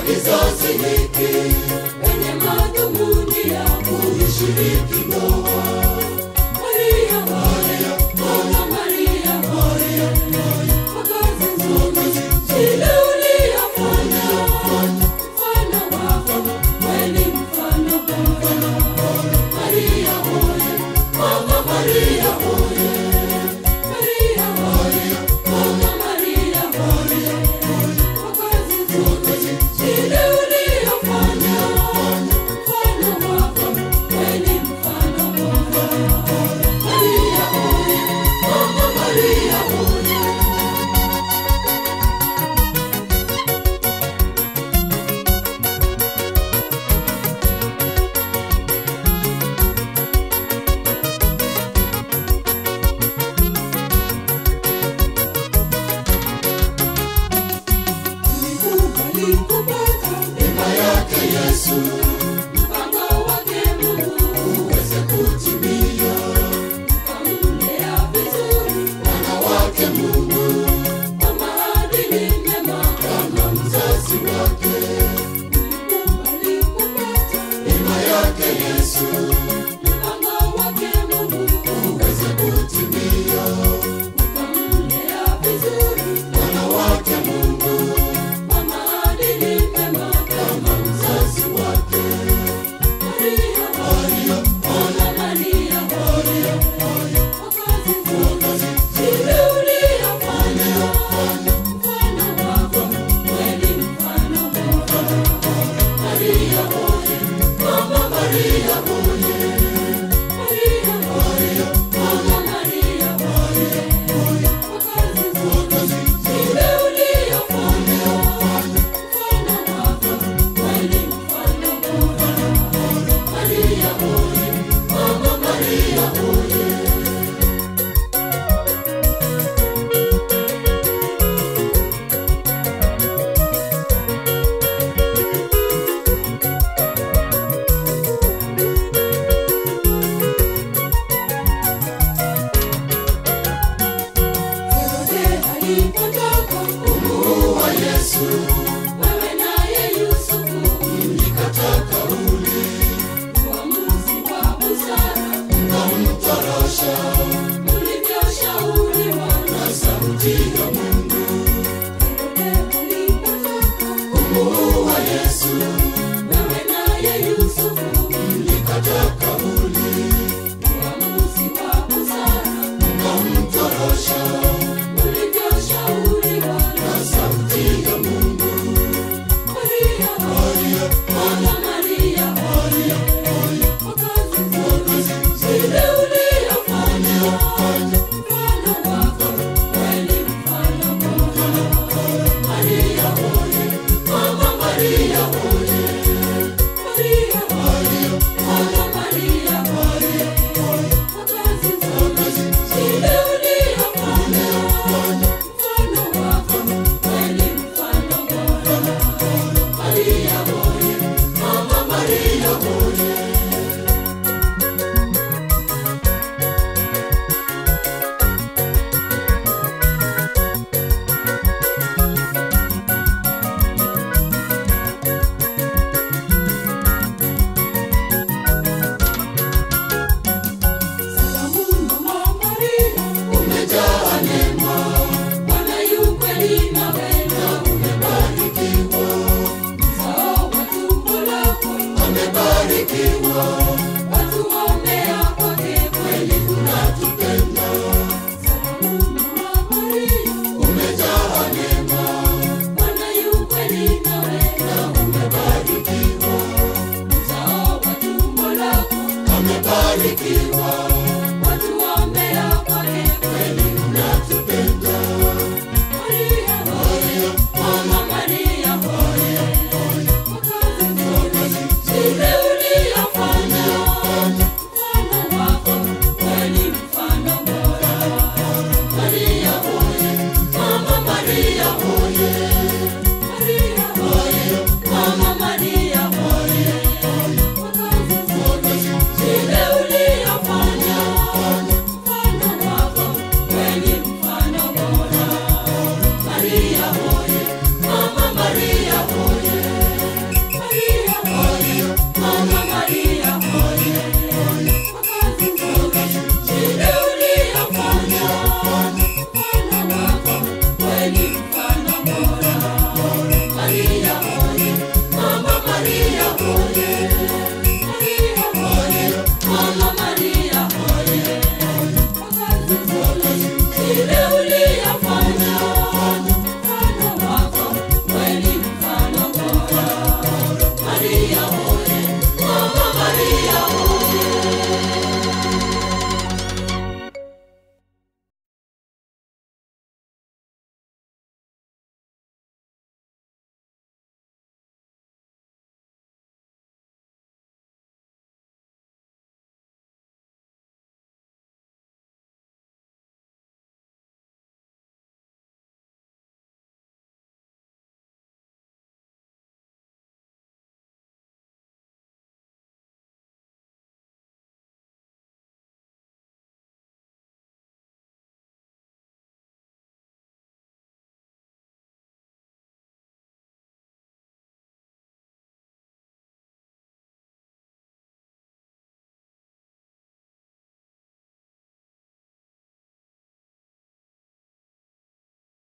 kizazi hiki wenye madhumuni ya kuishiriki ndoa. Maria, Maria, Mama Maria, Maria, kwa kazi nzuri zile uliyofanya, mfano wako kweli mfano bora. Maria hoye, Mama Maria hoye, Maria hoye, Mama Maria hoye, kwa kazi nzuri zile uliyofanya, mfano wako kweli mfano bora. Maria hoye, Mama Maria hoye. Nikubali kupata Neema yake Yesu mpango wake Mungu, uweze kutimia, kamlea vizuri mwana wake Mungu kwa maadili mema. kama mzazi wake. Nikubali kupata Neema yake Yesu mpango wake Mungu, uweze kutimia, kamlea vizuri mwana wake Mungu kwa maadili mema. kama mzazi wake. Maria, Maria, Mama Maria, Maria, kwa kazi nzuri zile uliyofanya, mfano wako kweli mfano bora. Maria hoye, Mama Maria hoye, Maria hoye, Mama Maria hoye, kwa kazi nzuri zile uliyofanya, mfano wako kweli mfano bora. Maria hoye, Mama Maria hoye. Herode alipotaka Kumuua Yesu wewe naye Yusufu, mlikataa kauli, uamuzi wa busara mkamtorosha mlivyoshauriwa na sauti ya Mungu. Herode alipotaka Kumuua Yesu wewe naye Yusufu, mlikataa kauli, uamuzi wa busara mkamtorosha mlivyoshauriwa na sauti ya Mungu. Maria, Maria, Mama Maria, Maria, kwa kazi nzuri zile uliyofanya, mfano wako kweli mfano bora. Maria hoye, Mama Maria hoye, Maria hoye, Mama Maria hoye, kwa kazi nzuri zile uliyofanya, mfano wako kweli mfano bora. Maria hoye, Mama Maria hoye. Salamu Mama Maria, umejaa neema, Bwana yu kweli nawe na umebarikiwa, uzao wa tumbo lako amebarikiwa, watuombea kwake kweli. unatupenda, Salamu Mama Maria, umejaa neema, Bwana yu kweli nawe na umebarikiwa, uzao wa tumbo lako amebarikiwa,